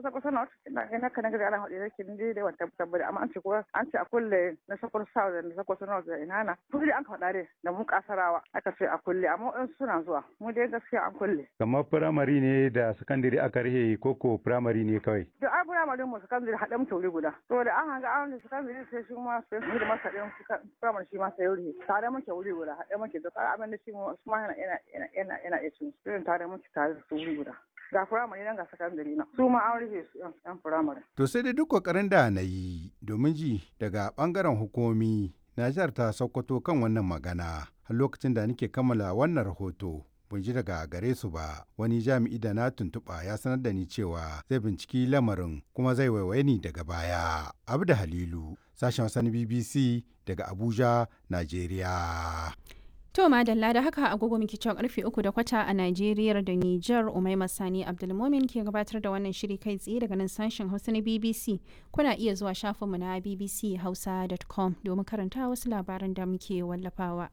kusa kusa not ina ina kana ga ana hade yake ni dai wata tabbata amma an ce ko an ce a kulle na sakon south da sakon north da ina na to dai an ka dai da mu kasarawa aka ce a kulle amma in suna zuwa mu dai gaskiya an kulle kamar firamare ne da sakandare aka rihe koko firamare ne kawai da ai firamare mu sakandare haɗe mu tauri guda to da an hanga an sakandare sai shi ma sai mu da masa ɗin firamare shi ma sai wuri tare muke wuri guda haɗe muke da tsara abin da shi mu ma yana yana yana yana iya cin irin tare muke tare da su wuri guda ga firamare nan ga sakandare na su ma an rufe su yan firamare. To sai dai duk kokarin da na yi domin ji daga bangaren hukumi na jihar ta Sokoto kan wannan magana har lokacin da nake kammala wannan rahoto. Ban ji daga gare su ba wani jami'i da na tuntuɓa ya sanar da ni cewa zai binciki lamarin kuma zai waiwaye ni daga baya. Abda Halilu sashen wasan BBC daga Abuja, Najeriya. To madalla da haka agogo muke cewa karfe uku da kwata a Najeriya da Nijar Umaima Sani Abdulmomin ke gabatar da wannan shiri kai tsaye daga nan sashen Hausa na BBC. Kuna iya zuwa shafinmu na bbchausa.com domin karanta wasu labaran da muke wallafawa.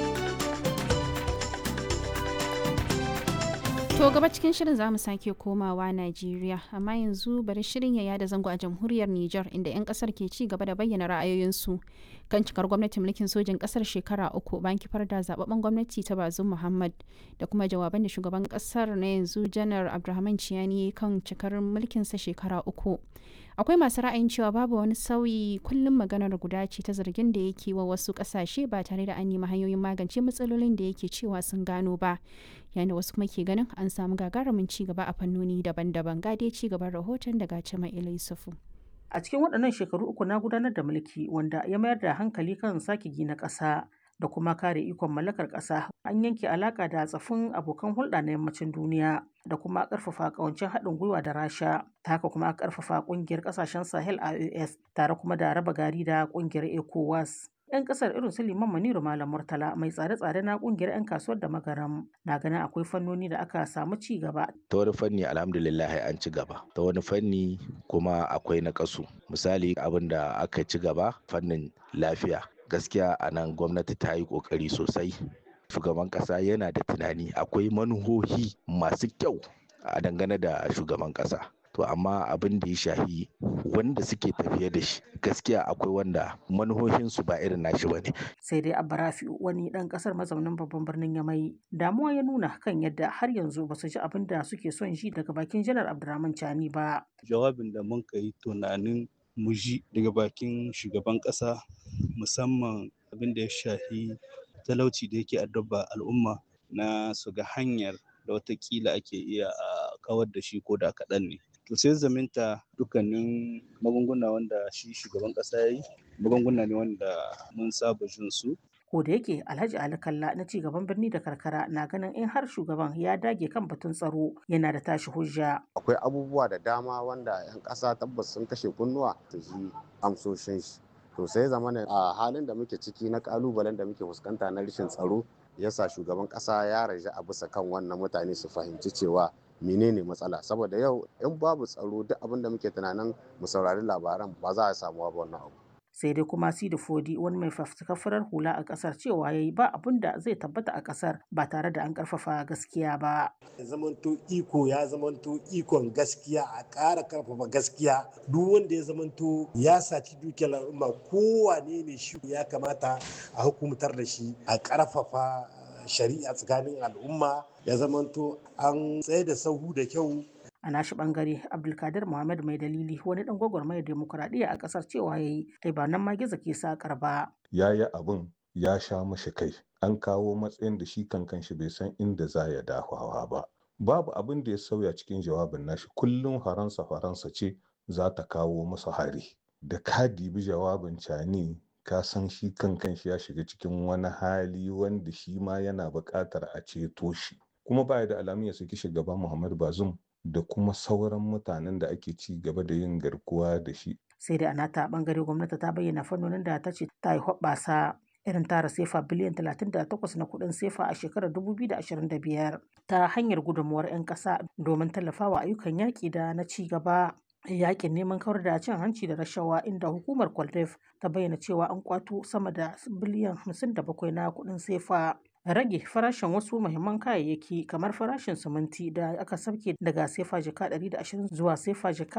To gaba cikin shirin za mu sake komawa Najeriya, amma yanzu bari shirin ya yada zango a jamhuriyar Nijar inda 'yan kasar ke ci gaba da bayyana ra'ayoyinsu kan cikar gwamnatin mulkin sojin kasar shekara uku bayan kifar da zababben gwamnati ta Bazum Muhammad da kuma jawaban da shugaban kasar na yanzu Janar Abdulrahman Ciyani kan cikar mulkinsa shekara uku. akwai masu ra'ayin cewa babu wani sauyi kullum maganar guda ce ta zargin da yake wa wasu kasashe ba tare da an nemi hanyoyin magance matsalolin da yake cewa sun gano ba yayin da wasu kuma ke ganin an samu gagarumin ci gaba a fannoni daban-daban gade ci gaban rahoton daga cima yusufu a cikin waɗannan shekaru uku na gudanar da mulki wanda ya mayar da hankali kan sake gina ƙasa da kuma kare ikon mallakar ƙasa an yanke alaƙa da tsafin abokan hulɗa na yammacin duniya da kuma ƙarfafa ƙawancin haɗin gwiwa da rasha ta haka kuma ƙarfafa ƙungiyar ƙasashen sahel ios tare kuma da raba gari da ƙungiyar ecowas 'yan kasar irin su liman maniru malam murtala mai tsare-tsare na kungiyar 'yan kasuwar da magaram na ganin akwai fannoni da aka samu ci gaba ta wani fanni alhamdulillah an ci gaba ta wani fanni kuma akwai na kasu misali abin da aka ci gaba fannin lafiya gaskiya a nan gwamnati ta yi kokari sosai shugaban kasa yana da tunani akwai manuhohi masu kyau a dangane da shugaban kasa to amma abin da ya shahi wanda suke tafiye da shi gaskiya akwai wanda manuhohinsu ba irin nashi bane sai dai abarafi wani dan kasar mazaunin babban birnin yamai damuwa ya nuna kan yadda har yanzu ba su ji abin da suke son ji daga bakin janar abdurrahman chani ba jawabin da mun kai tunanin mu ji daga bakin shugaban kasa musamman abin da ya shahi talauci da yake addaba al'umma na su ga hanyar da watakila ake iya a kawar da shi ko da kaɗan ne to sai zaminta dukkanin magunguna wanda shi shugaban kasa ya yi magunguna ne wanda mun saba jin su ko da yake alhaji ali kalla na ci gaban birni da karkara na ganin in har shugaban ya dage kan batun tsaro yana da tashi hujja akwai abubuwa da dama wanda yan kasa tabbas sun kashe kunnuwa su ji amsoshin shi to sai zamana a halin da muke ciki na kalubalen da muke fuskanta na rashin tsaro yasa shugaban kasa ya raja a bisa kan wannan mutane su fahimci cewa menene matsala saboda yau in babu tsaro duk abin da muke tunanin mu saurari labaran ba za a samu ba wannan abu sai dai kuma sidi fodi wani mai fafutukar farar hula a kasar cewa yayi ba abin da zai tabbata a kasar ba tare da an karfafa gaskiya ba zamanto iko ya zamanto ikon gaskiya a ƙara karfafa gaskiya duk wanda ya zamanto ya saci dukiyar al'umma kowane ne shi ya kamata a hukumtar da shi a karfafa shari'a tsakanin al'umma ya zamanto an tsaye da sahu da kyau a nashi bangare abdulkadir muhammad mai dalili wani dan gwagwarmayar demokuraɗiyya a ƙasar cewa ya yi ai ba nan ma gizo ke sakar ba ya yi abin ya sha mashi kai an kawo matsayin da shi kankan shi bai san inda za ya dafawa ba babu abin da ya sauya cikin jawabin nashi kullum faransa faransa ce za ta kawo masa hari da ka dibi jawabin cani ka san shi kankan shi ya shiga cikin wani hali wanda shi ma yana buƙatar a ceto shi kuma baya da alamun ya saki shugaba muhammad bazum da kuma sauran mutanen da ake ci gaba da yin garkuwa da shi. Sai da a nata bangare gwamnati ta bayyana fannonin da ta ce ta yi hoɓɓasa irin tara sefa biliyan 38 na kuɗin sefa a shekarar 2025 ta hanyar gudunmuwar 'yan ƙasa domin tallafawa ayyukan yaƙi da na ci gaba. yakin neman kawar da cin hanci da rashawa inda hukumar kwaldef ta bayyana cewa an kwato sama da biliyan 57 na kuɗin sefa rage farashin wasu muhimman kayayyaki kamar farashin siminti da aka sauke daga sefa jika 120 zuwa sefa jika